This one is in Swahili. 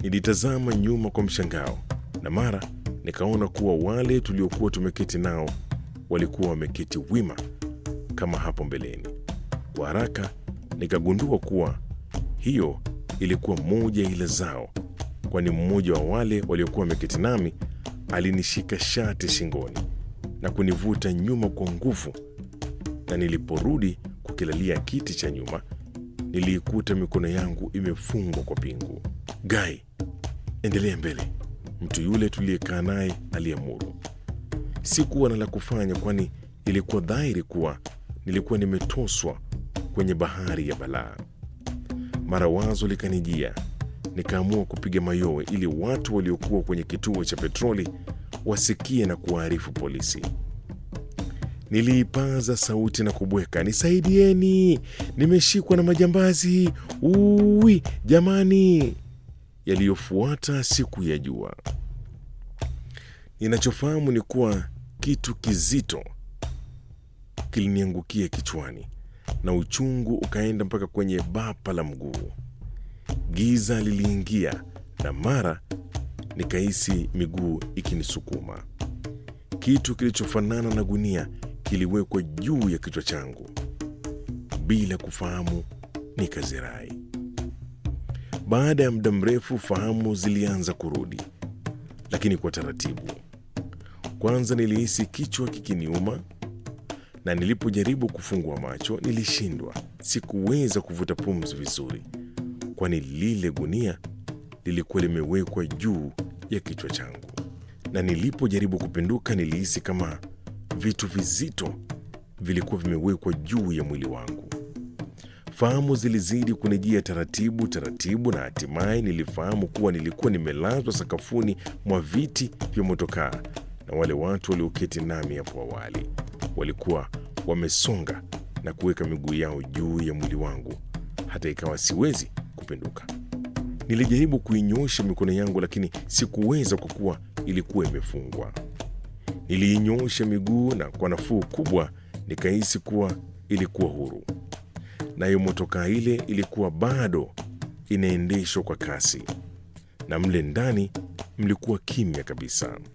Nilitazama nyuma kwa mshangao, na mara nikaona kuwa wale tuliokuwa tumeketi nao walikuwa wameketi wima kama hapo mbeleni. Kwa haraka nikagundua kuwa hiyo ilikuwa moja ya ila zao, kwani mmoja wa wale waliokuwa wameketi nami alinishika shati shingoni na kunivuta nyuma kwa nguvu, na niliporudi kukilalia kiti cha nyuma niliikuta mikono yangu imefungwa kwa pingu. Gai, endelea mbele, mtu yule tuliyekaa naye aliamuru. Sikuwa na la kufanya, kwani ilikuwa dhahiri kuwa nilikuwa nimetoswa kwenye bahari ya balaa. Mara wazo likanijia, nikaamua kupiga mayowe ili watu waliokuwa kwenye kituo cha petroli wasikie na kuwaarifu polisi. Niliipaza sauti na kubweka, nisaidieni, nimeshikwa na majambazi, uwi jamani! Yaliyofuata siku ya jua. Ninachofahamu ni kuwa kitu kizito kiliniangukia kichwani na uchungu ukaenda mpaka kwenye bapa la mguu. Giza liliingia na mara nikahisi miguu ikinisukuma. Kitu kilichofanana na gunia kiliwekwa juu ya kichwa changu. Bila kufahamu, nikazirai. Baada ya muda mrefu, fahamu zilianza kurudi, lakini kwa taratibu. Kwanza nilihisi kichwa kikiniuma, na nilipojaribu kufungua macho nilishindwa. Sikuweza kuvuta pumzi vizuri, kwani lile gunia lilikuwa limewekwa juu ya kichwa changu, na nilipojaribu kupinduka nilihisi kama vitu vizito vilikuwa vimewekwa juu ya mwili wangu. Fahamu zilizidi kunijia taratibu taratibu, na hatimaye nilifahamu kuwa nilikuwa nimelazwa sakafuni mwa viti vya motokaa, na wale watu walioketi nami hapo awali walikuwa wamesonga na kuweka miguu yao juu ya mwili wangu, hata ikawa siwezi kupinduka. Nilijaribu kuinyosha mikono yangu, lakini sikuweza kwa kuwa ilikuwa imefungwa. Niliinyosha miguu na kwa nafuu kubwa nikahisi kuwa ilikuwa huru, nayo motokaa ile ilikuwa bado inaendeshwa kwa kasi, na mle ndani mlikuwa kimya kabisa.